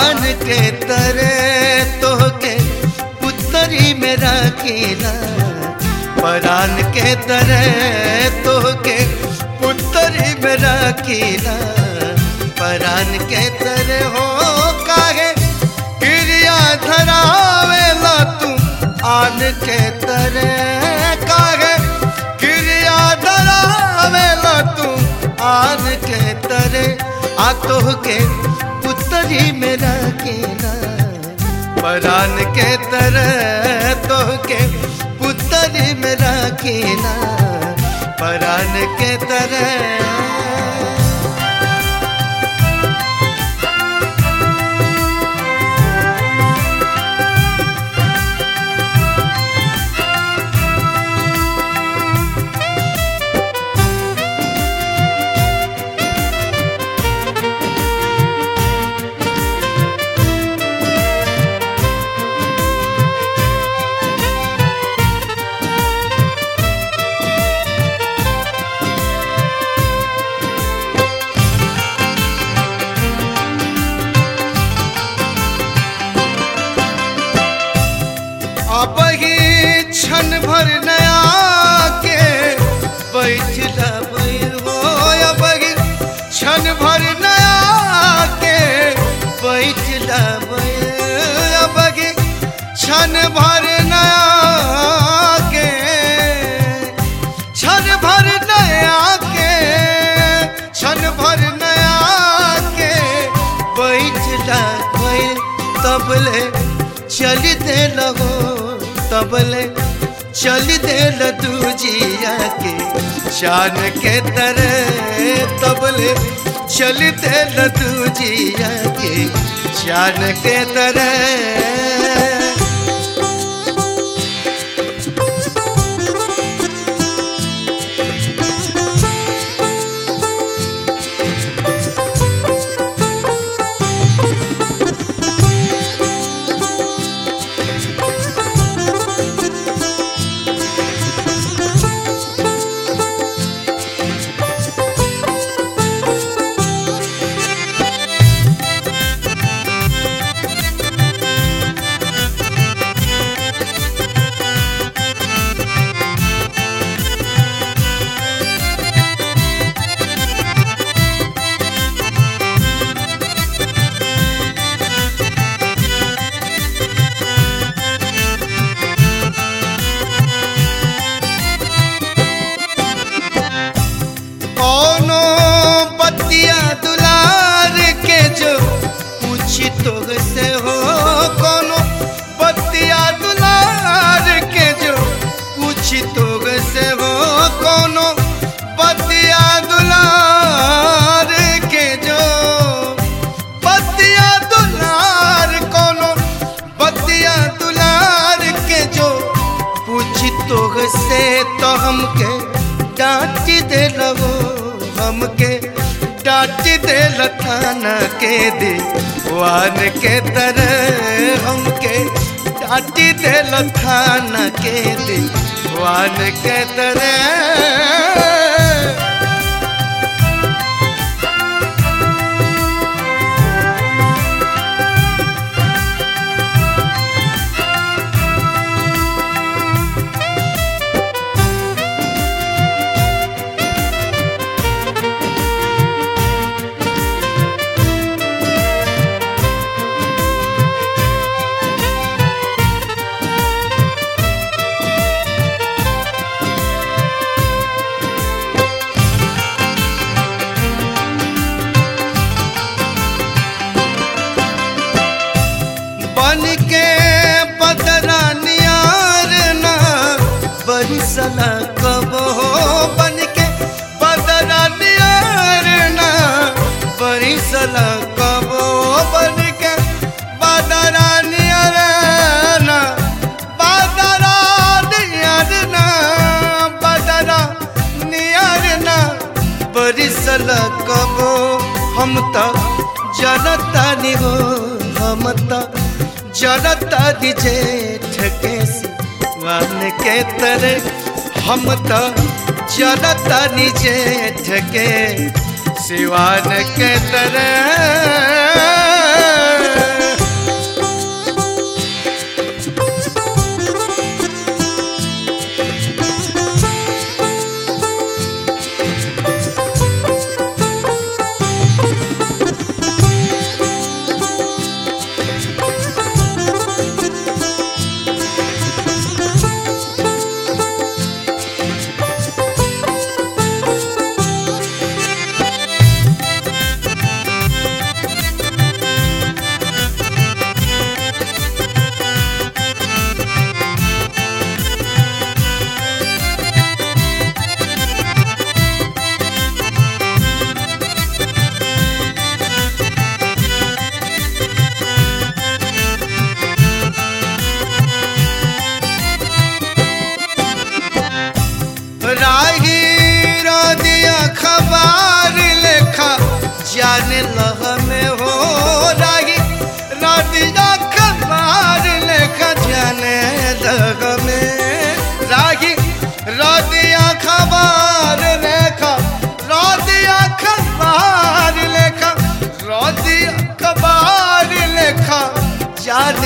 आन के तरे तोहके पुतरी में रखीला परान के तरे तोहके पुतरी में रखीला परान के तरे हो काहे क्रिया धरावेला तू आन के तरे काहे क्रिया धरावेला तू आन के तरे आ तोहके पुतरी में रखीला परान के तरह तोहके पुतरी में रखीला परान के तरह अब ही क्षण भर नया के बैठला हो अब ही क्षण भर नया के बैठला अब ही क्षण भर नया के क्षण भर नया के क्षण भर नया के बैठला तबले चल दे लगो तबले चल दे दूजिया के शान के तरह तबले चल दे दूजिया के शान के तरह कौनो बतिया दुलार के जो पूछी तो से हो कौनो बतिया दुलार के जो पूछी तो से हो कौनो बतिया दुलार के जो बतिया दुलार कौनो बतिया दुलार के जो पूछी तो से तो हमके डांट दे लगो हमके डांट दे लखाना के दे वान के तरह हमके डांट दे लखाना के दे वान के तरह बन के बदरा नियार ना बरिसला कब हो बन के बदरा नियार ना बरिसला कब हो बन के बदरा नियार ना बदरा नियार ना बदरा नियार ना बरिसला कब हो हम तो जनता नि हो हम तो जनता दिजे ठके वान के तरह हम तो जनता निजे ठके सिवान के तरह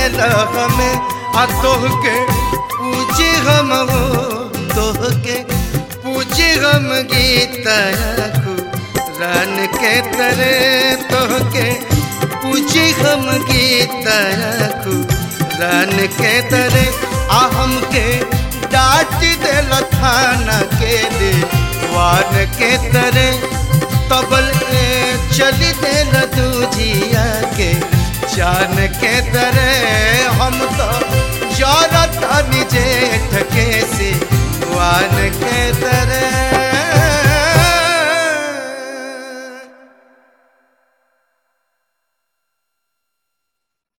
देला हमें आ तोह के पूछे हम हो तोह के पूछे हम गीत रान के तरे तोह के पूछे हम गीत रान के तरे आ हमके डांट देल थाना के दे वान के तरे तबल ए चली देल दूजिया के जान के तरे हम तो जरत निजे ठके से वान के तरे